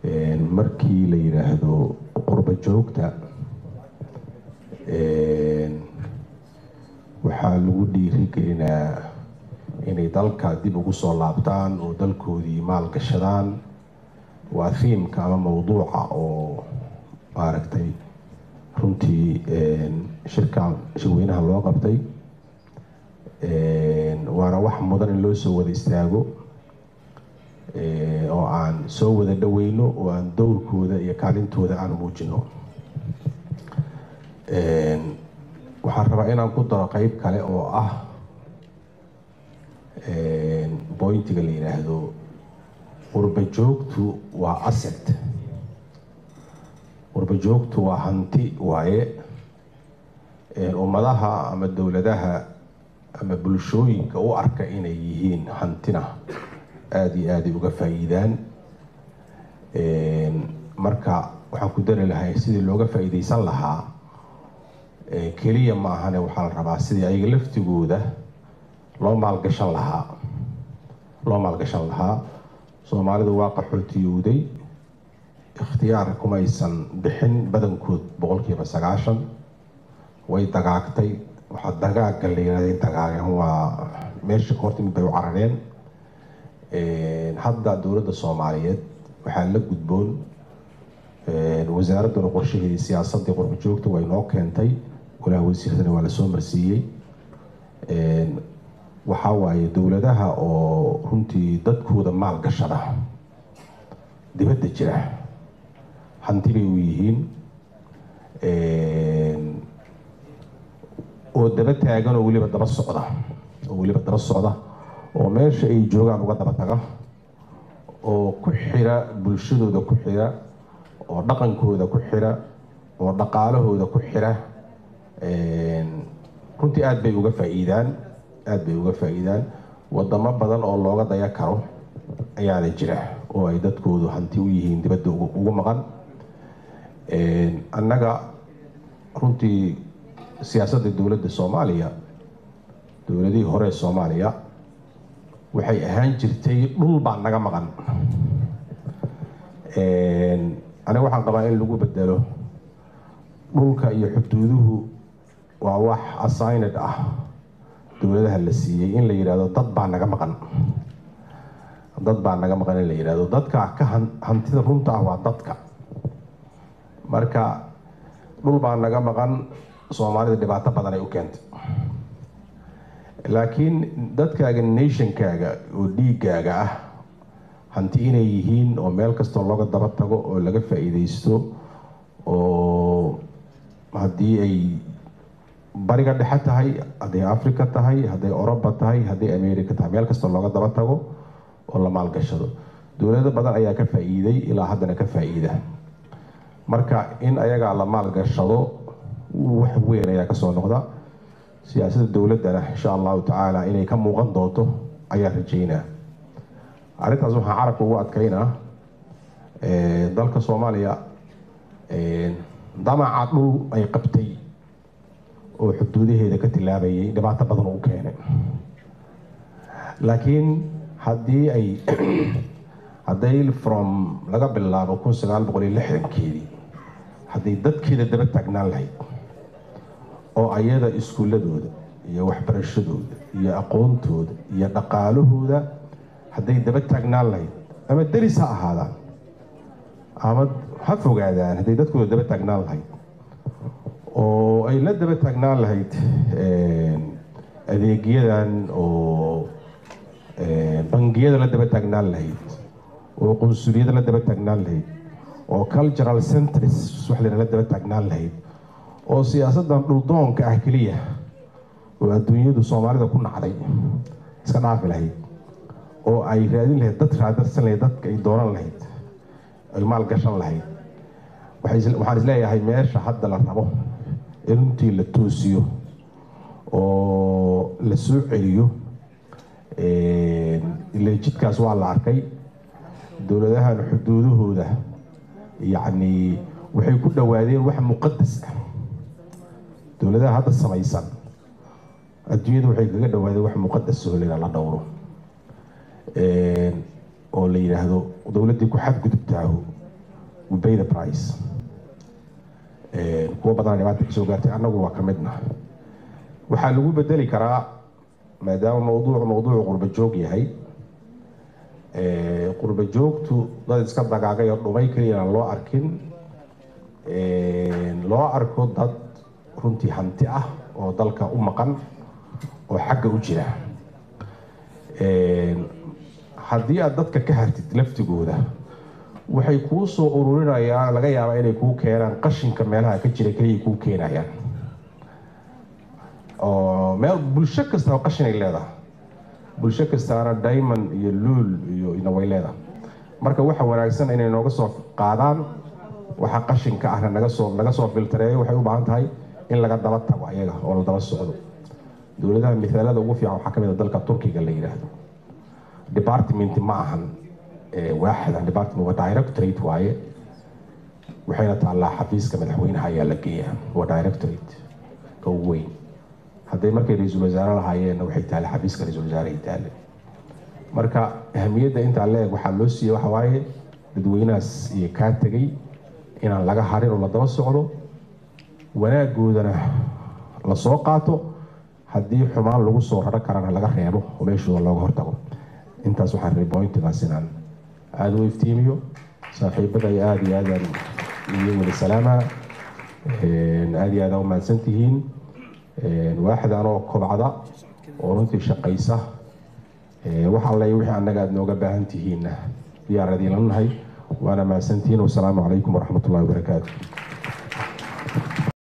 markii la yidhaahdo qurba joogta waxaa lagu dhiirigelinaa inay dalka dib ugu soo laabtaan oo dalkoodii maal gashadaan waa thiimka ama mawduuca oo maaragtay runtii shirkan shirweynaha loo qabtay waana wax mudan in loo soo wada istaago oo aan soo wada dhaweyno oo aan dowrkooda iyo kaalintooda aan muujino waxaan rabaa inaan ku daro qeyb kale oo ah bointiga la yidhaahdo qurba joogtu waa asset qurba joogtu waa hanti waaye ummadaha ama dowladaha ama bulshooyinka u arka inay yihiin hantina aada iyo aaday uga faa-iidaan marka waxaan ku dari lahay sidii looga faa-iideysan lahaa keliya ma ahane waxaa la rabaa sidii ayaga laftigooda loo maalgashan lahaa loo maalgashan lahaa soomaalidu waa qaxootiyowday ikhtiyaar kumaysan bixin badankood boqolkiiba sagaashan way dagaagtay waxaa dagaaga la yihahday dagaageen waa meesha hortimid bay u carareen hadda dowladda soomaaliyeed waxaa la gudboon wasaaradduna qorshaheedii siyaasadii qurba joogta waa inoo keentay golaha wasiiradana waa lasoo marsiiyey waxaa waaye dowladaha oo runtii dadkooda maal gashada dibadda jira hanti bay u yihiin oo daba taagan oo weliba daba socda oo weliba daba socda oo meesha ay joogaan uga daba taga oo ku xira bulshadooda ku xira oo dhaqankooda ku xira oo dhaqaalahooda ku xira runtii aada bay uga faa-iidaan aada bay uga faa-iidaan wadamo badan oo looga daya karo ayaana jira oo ay dadkoodu hanti u yihiin dibadda ugu maqan annaga runtii siyaasadda dowladda soomaaliya dowladihii hore ee soomaaliya waxay ahaan jirtay dhul baa naga maqan aniga waxaan qabaa in lagu bedelo dhulka iyo xuduuduhu waa wax assigned ah dowladaha la siiyey in la yidhahdo dad baa naga maqan dad baa naga maqan in la yidhahdo dadka ka hantida runta ah waa dadka marka dhul baa naga maqan soomaalida dhibaato badan ay u keentay laakiin dadkaaga nationkaaga oo dhiigaaga ah hanti inay yihiin oo meel kastoo looga daba tago oo laga faa-iideysto oo haddii ay bariga dhexe tahay hadday africa tahay hadday oroba tahay hadday america tahay meel kastoo looga daba tago oo la maalgashado dowlado badan ayaa ka faa-iiday ilaa haddana ka faa-iida marka in ayagaa la maalgashado wax weyn ayaa kasoo noqda siyaasadda dowladdana insha allahu tacaala inay ka muuqan doonto ayaa rajeynaa arrintaas waxaa carabka ugu adkeynaa dalka soomaaliya damaca dhul ay qabtay oo xuduudaheeda ka tilaabayay dhibaato badan u keenay laakiin haddii ay hadday from laga bilaabo kun sagaal boqol iyo lixdankeedii hadday dadkeeda daba taagnaan lahayd oo ayada iskuuladooda iyo waxbarashadooda iyo aqoontooda iyo dhaqaalahooda hadday daba taagnaan lahayd ama deris ha ahaadaan ama ha fogaadaan hadday dadkooda daba taagnaan lahayd oo ay la daba taagnaan lahayd adeegyadan oo bangiyada la daba taagnaan lahayd oo qunsuliyada la daba taagnaan lahayd oo cultural centres waxlena la daba taagnaan lahayd oo siyaasaddan dhuldoonka ah keliya oo adduunyadu soomaalida ku nacday iska dhaafi lahayd oo ay raadin lahayd dad raadarsan lahayd dadka ay dooran lahayd ay maalgashan lahayd waxaan isleeyahay meesha hadda la rabo in runtii la toosiyo oo la soo celiyo ile jidkaas waa la arkay dowladahan xuduudahooda yacni waxay ku dhowaadeen wax muqadas ah dowladaha hadda samaysan adduunyada waxay kaga dhowaadeen wax muqadas soolina la dhowro oo la yidhaahdo dowladdii ku xadgudubtaahu we pay the price kuwo badan dhibaata kasoo gaartay annagu waa ka midna waxaa lagu bedeli karaa maadaama mawduucu mawduucu qurba joog yahay qurba joogtu dad iska dagaagay oo dhumay keliya aan loo arkin loo arko dad runtii hanti ah oo dalka u maqan oo xagga u jira haddii aad dadka ka hartid laftigooda waxay kuu soo ururinayaan laga yaabaa inay kuu keenaan qashinka meelaha ka jira keliya kuu keenayaan oo meel bulsho kastaba qashin ay leedahay bulsho kastaana diamond iyo luul iyo ina way leedahay marka waxa wanaagsan inay nooga soo qaadaan waxa qashinka ahna naga soo naga soo filtareeyo waxay u baahan tahay in laga daba tago ayaga oo la daba socdo dowladaha mithaalada ugu fiican waxaa ka mid a dalka turkiga la yidhaahdo department ma ahan waaxda department waa directorate waaye waxayna taallaa xafiiska madaxweynaha ayaa la geeyaa waa directorate ka ugu weyn hadday markay ra-iisul wasaare lahaayeenna waxay taale xafiiska ra-iisul wasaarahay taale marka ahamiyadda intaa leeg waxaa loo siiyey waxa waaye dadweynahaas iyo kaa tegay inaan laga harin oo la daba socdo wanaagoodana la soo qaato haddii xumaan lagu soo raro karana laga reebo oo meeshooda looga hortago intaas waxaan rabay bointigaas inaan aada u iftiimiyo saaxiibada iyo aada iyo aadaan iyo weli salaama aada iyo aada u mahadsan tihiin waaxdan oo kobcda oo runtii shaqaysa wax alle wixii annaga aada nooga baahan tihiinna diyaaradiin la nahay waana mahadsantihiin wasalaamu calaykum waraxmat ullahi wabarakaatu